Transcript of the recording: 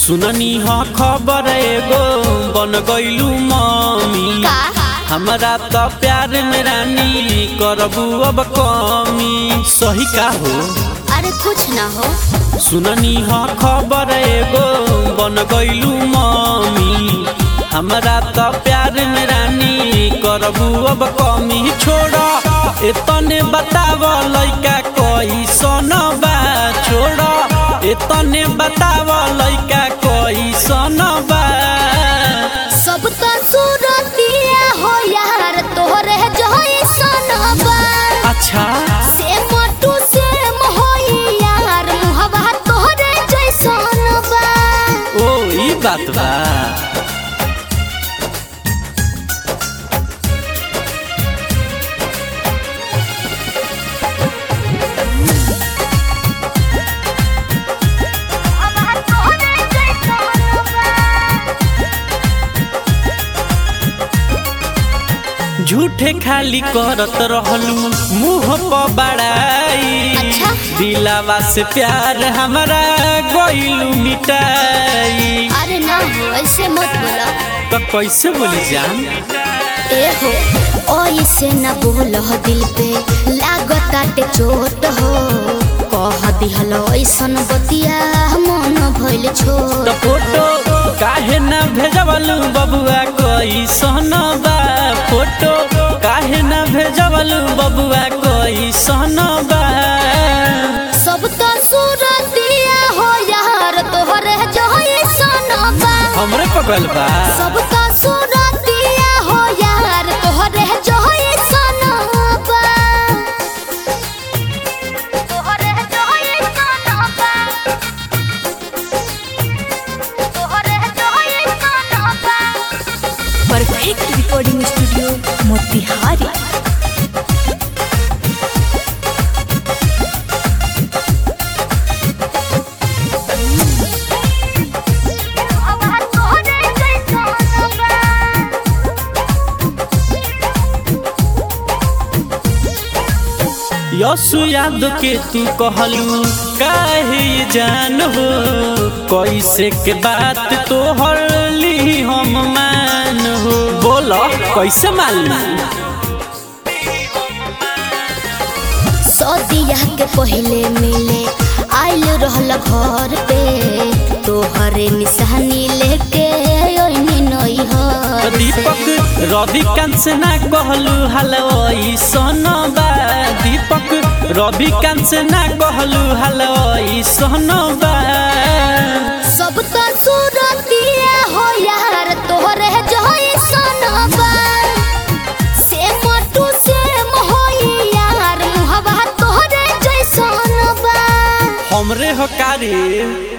सुननी ह खबर एगो बन गइलू मम्मी का हमरा त प्यार में रानी करबू अब कमी सही का हो अरे कुछ ना हो सुननी ह खबर एगो बन गइलू मम्मी हमरा त प्यार में रानी करबू अब कमी छोड़ एतने बताव लइका कैसन बा छोड़ एतने बताव लइका कैसन बा सब तो सूरतिया हो यार तोहरे जइसन बा अच्छा से मोटू से होई यार मुहबा तोहरे जइसन बा ओ ई बात बा मुहबा तोहरे जइसन बा झूठे खाली करत रहलू मुंह पर बड़ाई अच्छा। दिलावा से प्यार हमारा गइलू मिटाई अरे ना हो ऐसे मत बोला तो कैसे बोली जान ए हो ओइसे न बोल दिल पे लागताटे चोट हो कह दिहल ऐसन बतिया मन भइल तो छोट फोटो काहे ना भेजवलू बबुआ कैसन बा फोटो काहे ना भेजवलू बबुआ कैसन बा सब तो सूरतिया हो यार तोहरे जइसन बा हमरे पगल बा सब तो सूरतिया हो यार तोहरे जइसन बा तोहरे जइसन बा तोहरे जइसन बा परफेक्ट रिकॉर्डिंग स्टूडियो मोतिहारी यसु याद के तू कहलू काहे ये जान हो कैसे के बात तोहर ली हम मान हो बोल कैसे मान ली सदिया के पहले मिले आइल रहल घर पे तोहरे निशानी लेके ओइनी नैहर से। दीपक रविकांत से ना कहलू हलवाई सोनबा दीपक रविकांत से ना कहलू हलवाई सोनबा सब तो सूरतिया हो यार तोहरे जइसन बा से मोटू से होई यार मुहबा तोहरे जइसन बा हमरे हकारी